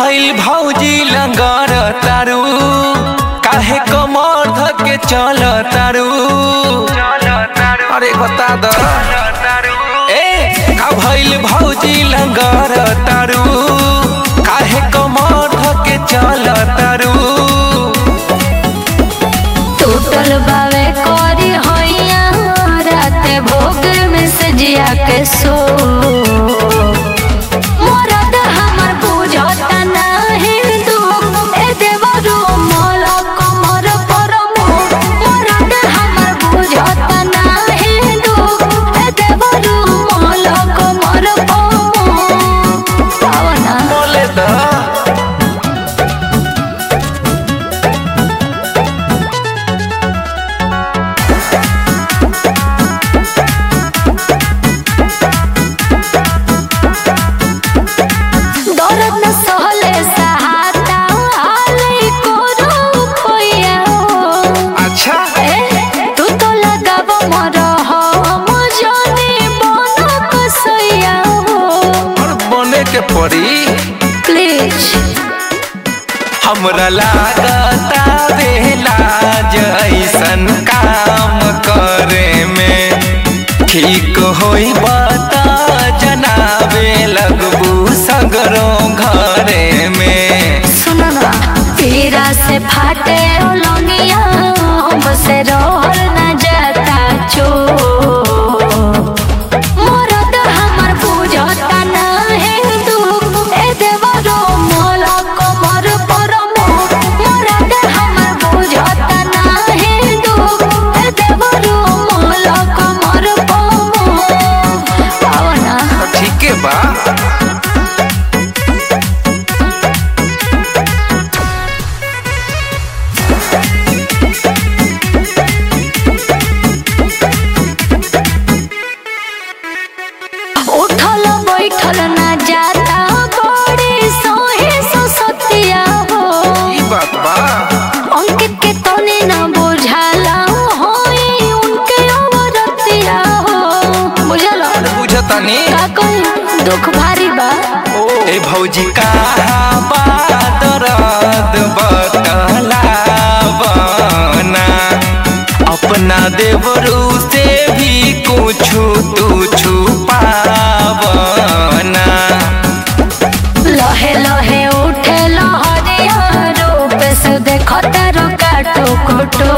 भइल भौजी लंगर तारू काहे कमर धके चल तारू अरे बता द ए का भइल भौजी लंगर तारू काहे कमर धके चल तारू टूटल बावे करी होइया राते भोग में सजिया के सो मरद हमर बुझता नाही दुख ए देवरो मोल कमर पर मोर मरद हमर बुझता नाही दुख ए देवरो मोल कमर पर मोर पावना बोले द दर्द न सहले सहाता हाले कोरो कोइया अच्छा ए तू तो लगाव मर हम जाने बन कसैया और बने के पड़ी प्लीज हमरा लागता बेला जैसन काम करे में ठीक होई बता जनाबे लगबू सगरो घरे में सुनो ना पीरा से फाटे लंगिया हमसे रोल न जाता चो मरद हमर बुझता नाही दुख ए देवरो मोल कमर पर मोर मरद हमर बुझता नाही दुख ए देवरो मोल कमर पर मोर पावना तो ठीक बा उठल बैठल ना जाता बड़ी सोहे सतिया हो ई बात बा अंकित के तने ना बुझाला होई उनके अवरतिया हो बुझल बुझतानी का कही दुख भारी बा ए भौजी कहा बा दर्द बतला बना अपना देवरू से भी कुछ तू छुपावना लहे लहे उठे लहरिया रूप से देखता रो काटो कोटो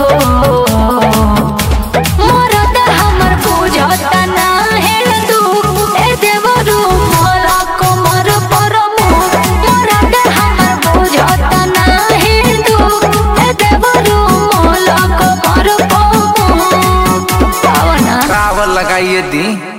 मरद हमर बुझता नाही दुख ए देवरू मोर कमर पर मोर मरद हमर बुझता नाही दुख ए देवरू मोर कमर पर मोर पावना रावल लगाइए दी